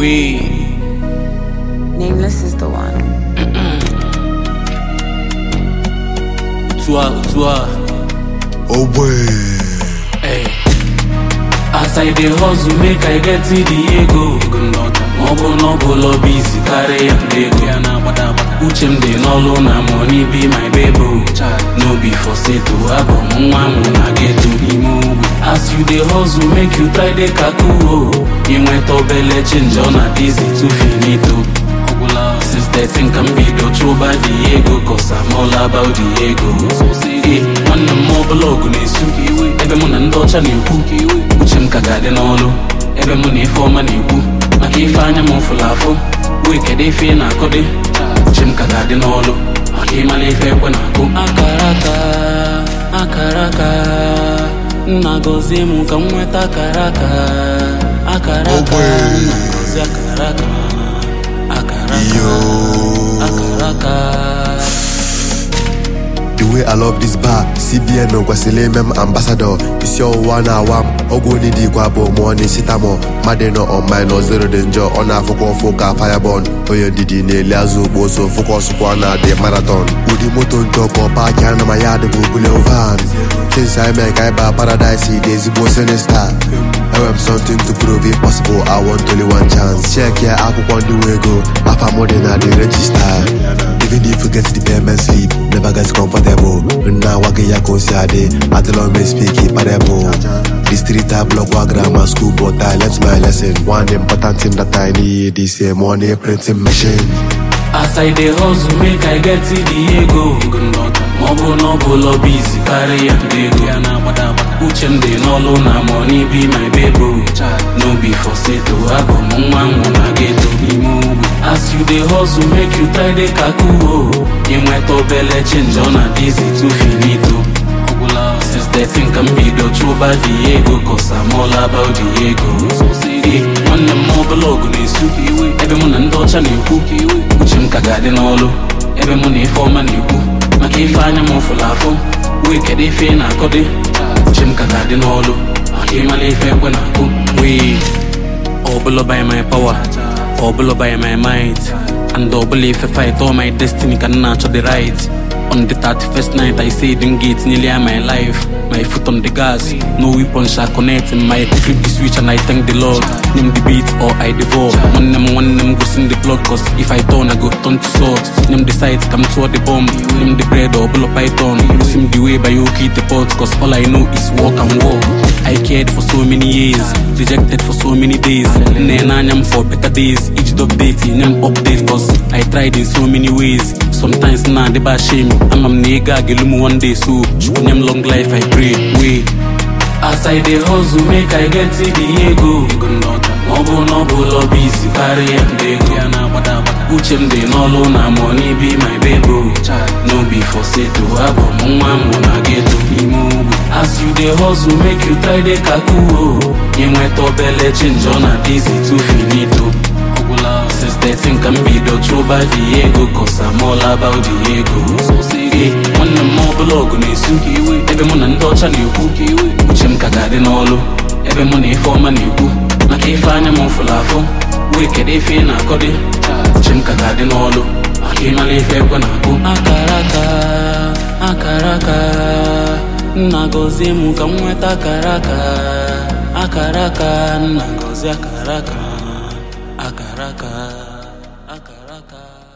We Nameless is the one. Tua Tua Oh boy. Hey. As I dey hustle make I get the ego Ma ọ bụ na ọ bụ lọbi isi karịa ndị ego Uche m dị n'ọlụ na money be my baby No be for seto abụ m nwa m na geto n'ime ugwu As you dey hustle make you try dey kakuo Inweta obele change ọ na dizi too finito Since 13 ka m bido chụba the ego Cause I'm all about the ego Eh, nwanne m ọbụla ọgụ na-esu ebe mụ na ndị ọcha na-ekwu uche m ka ga-adị n'ọlụ ebe mụ na ife ọma na-ekwu maka ife anya m fụrụ afụ wee kedu ife ị na-akụdị uche m ka ga-adị n'ọlụ maka ịmala ife ekwe na-akụ akara aka akara aka nna gọzie m ka m nweta akara aka akara aka Ogbe. nna gọzie akara aka akara aka Yo. akara aka The way I love this bar, CBN kwesịrị ime m ambassador isi ọwụwa na-awa m ọgwụ onye dị ikwe abụọ mụọ n'isitamọ mmadụ nọ ọmai nọ zero dị njọ ọ na-afụkwa ụfụ ka firebon onye ndidi na-eli azụ ugbo so fụkọsụkwa na dị marathon ụdị moto njọkọ paaki anụ ma ya adịbụ bule van since I mee ka ịba paradise dị ezigbo sinista enwere m something to prove it possible I want only one chance check ya akwụkwọ ndị nwe ego afa m dị na the register Even if you get the payment slip, never get comfortable. Now I get ya consiade, I tell me speak it parable. The street I block wa grammar school, but I learnt my lesson. One important thing that I need is a money printing machine. As I dey hustle make I get the ego Ma ọ bụ na ọ bụ lọbi isi karịa ndị ego Uche m dị n'ọlụ na money be my baby No be for seto abụ m nwa nwụ na geto n'ime ugwu As you dey hustle make you try dey kakuo Inweta obele change ọ na dizi too finito Since 13 ka m bido chụba the ego Cause I'm all about the ego Eh, nwanne m ọbụla ọgụ na-esu ebe mụ na ndị ọcha na-ekwu uche m ka ga-adị n'ọlụ ebe mụ na ife ọma na-ekwu maka ife anya m fụrụ afụ wee kedu ife ị na-akọdị uche m ka ga-adị n'ọlụ maka ịmala ife ekwe na-akụ wee ọbụla by my power ọbụla by my might and ọbụla ife fight all my destiny ka m na-achọ the right on the 31st night I say them gates nearly are my life my foot on the gas no weapon shall connect in my flip the switch and I thank the Lord name the beat or I devour one them one them goes in the blood cause if I turn I go turn to salt name the sides come toward the bomb name the bread or blow python sim the way by you keep the pot cause all I know is walk and walk I cared for so many years, rejected for so many days. Then I'm for better days. Each update, in them update, cause I tried in so many ways. Sometimes nah, they bad shame. I'm a nigga, gelumu one day, so them long life I pray. Wait. As I dey hustle, make I get to the ego. Ma ọ bụ na ọ bụ lọbi isi karịa ndị ego Uche m dị n'ọlụ na money be my baby No be for seto, abụ m nwa m na geto n'ime ugwu As you dey hustle, make you try dey kakuo Inweta obele change ọ na dizi too finito Since 13 ka m bido chụba the ego Cause I'm all about the ego Eh, nwanne m ọbụla ọgụ na-esu ebe mụ na ndị ọcha na-ekwu uche m ka ga-adị n'ọlụ ebe mụ na ife ọma na-ekwu maka ife anya m fụrụ afụ wee kedu ife ị na-akọdị uche m ka ga-adị n'ọlụ maka ịmala ife ekwe na-akụ akara aka akara aka nna gọzie m ka m nweta akara aka akara aka nna gọzie akara aka akara aka akara aka